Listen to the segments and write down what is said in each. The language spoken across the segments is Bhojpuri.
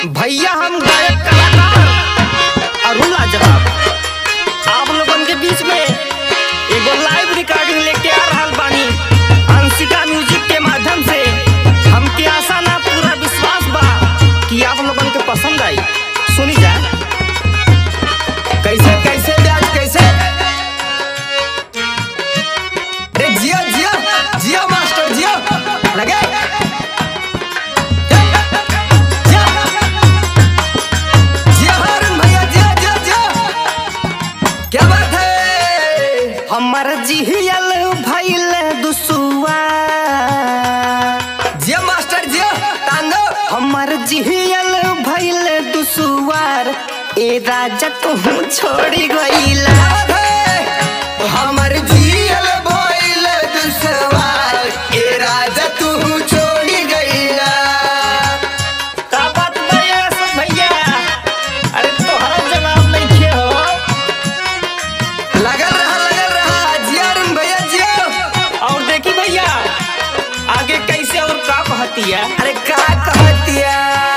भैया हम गायक कलाकार अरुण लाजवाब आप लोगन के बीच में एगो लाइव रिकॉर्डिंग लेके आ रहल बानी अंशिका म्यूजिक के माध्यम से हमके आशा ना पूरा विश्वास बा कि आप लोगन के पसंद आई सुनी जा कैसे कैसे ब्याज कैसे अरे जियो जियो जियो मास्टर जियो लगे जियो जियो हारून भैया जियो जियो जियो क्या बात है हमर जिहियल भइल दुसुआ जियो मास्टर जियो तांदो हमर जिहियल भइल दुसुआर ए राजा तू छोड़ी गईला क्या बात है हमर जियल भइल दुसवार ए राजा तू छोड़ी गईला का बात भैया सब भैया अरे तोहरा जवाब नहीं खे हो लगल रहा लगल रहा जिया अरुण भैया जियो और देखी भैया आगे कैसे और का कहती है अरे का कहतिया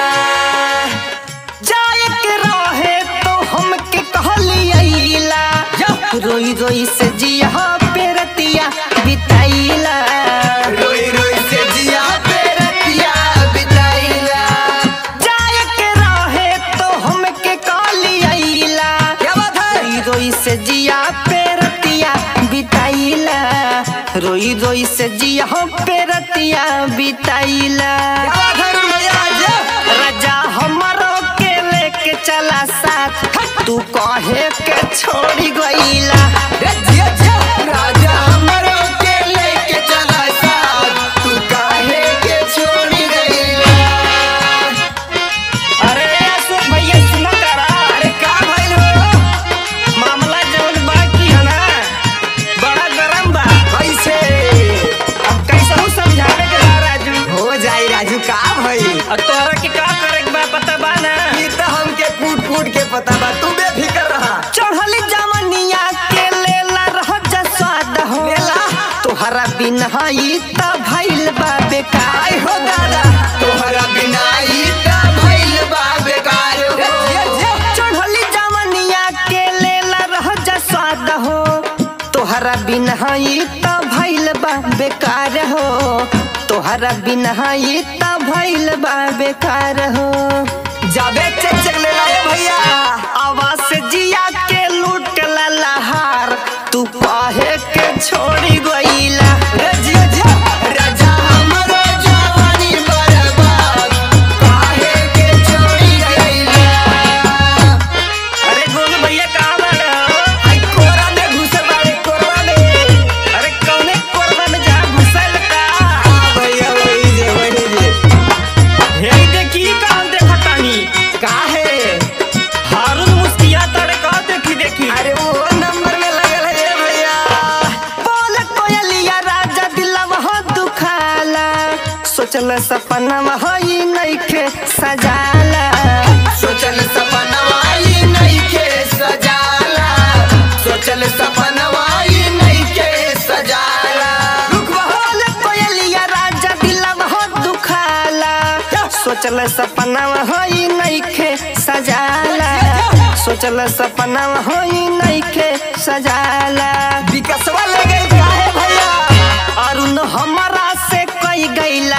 जाए के रहे तो हमके कहलियैला रोई रोई से जिया पेरतिया बिताइला रोई रोई से जिया पे रतिया बिताइला जाए के रहे तो हमके कहलियैला क्या बात है रोई रोई से जिया पेरतिया बिताइला रोई रोई से जिया पेरतिया बिताइला क्या बात है अरुण भैया जियो राजा हमरो के लेके चला साथ तू कहे के छोड़ी गईला रे जिया जिया राजा हमरो के लेके चला साथ तू काहे के छोड़ी गईला अरे अशोक भैया सुना करा अरे का भइल हो मामला जवन बाकी है ना बड़ा गरम बा कैसे अब कैसे हूँ समझावे के बा राजू हो जाई राजू का भइल और तोहरा के का करे के बा पता बा ना ई तो हमके कूट कूट के पता बा तू बेफिकर रहा चढ़ली जवनिया के लेला रह जा स्वाद हो लेला। तोहरा बिना ई त भइल बा बेकार आय हो दादा तोहरा बिना ई त भइल बा बेकार हो चढ़ली जवनिया के लेला रह जा स्वाद हो तोहरा बिना ई त भइल बा बेकार हो तोहरा बिना ई त भइल बा बेकार हो जाबे चेक चेक ले ला भैया आवाज से जिया के लूट ला लहार तू काहे के छोड़ी गईला रे जिया जिया राजा हमरो जवानी बर्बाद काहे के छोड़ी गईला अरे गोलू भैया कहाँ बाड़े हो आई कोरा में घुसल बाड़े कोरवा में अरे कौने कोरबा में जा घुसल का आ भैया वही जे वही जे हे देखी कहाँ देखा तानी काहे हारून मुस्किया तड़े का देखी देखी अरे वो नंबर में लगल है ये भैया बोल कोयलिया राजा दिलवा हो दुखाला सोचल सपना वही नइखे सजाला सोचल सपनवा ई नइखे सजाला सोचल सपनवा ई नइखे सजाला रुक बोल कोयलिया राजा दिलवा हो दुखाला सोचल सपना वही नइखे सजाला सोचल सपना वही नइखे सजाला विकसवा लगे काहे भैया अरुण हमारा से कई गईला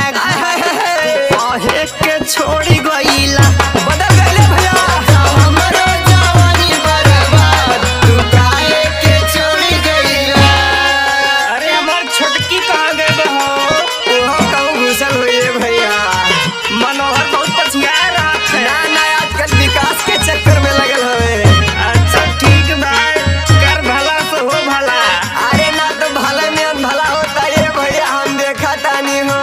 कहे के छोड़ी गईला बदल गइले भैया हमरो जवानी बर्बाद तू काहे के छोड़ी गइला अरे हमार छोटकी कहाँ गए हो ओहो कहूं घुसल हुई है भैया मनोहर बहुत पछिया रहा ना ना आजकल विकास के चक्कर में लगल हवे अच्छा ठीक बा कर भला से हो भला अरे ना तो भला में भला होता ये भैया हम देखा तानी हो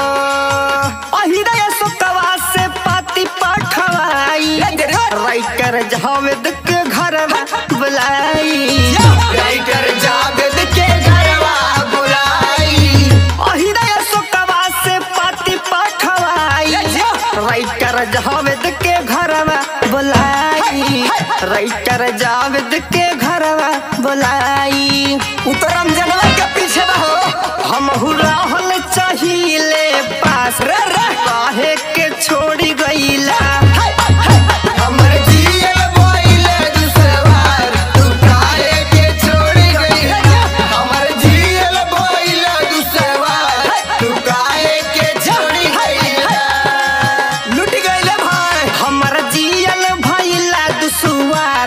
अहिदय सुकवा से पाती पठवाई राइटर जावेद के घर में बुलाई राइटर जावेद के घरवा बुलाई अहिदय सुकवा से पाती पठवाई राइटर जावेद के घर में बुलाई राइटर जावेद के घर में बुलाई उतरम जनवा के पीछे रहो हम राहल चाहिए पास रे रे काहे के छोड़ी गईला हाय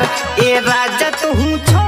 ए राजा तू छोड़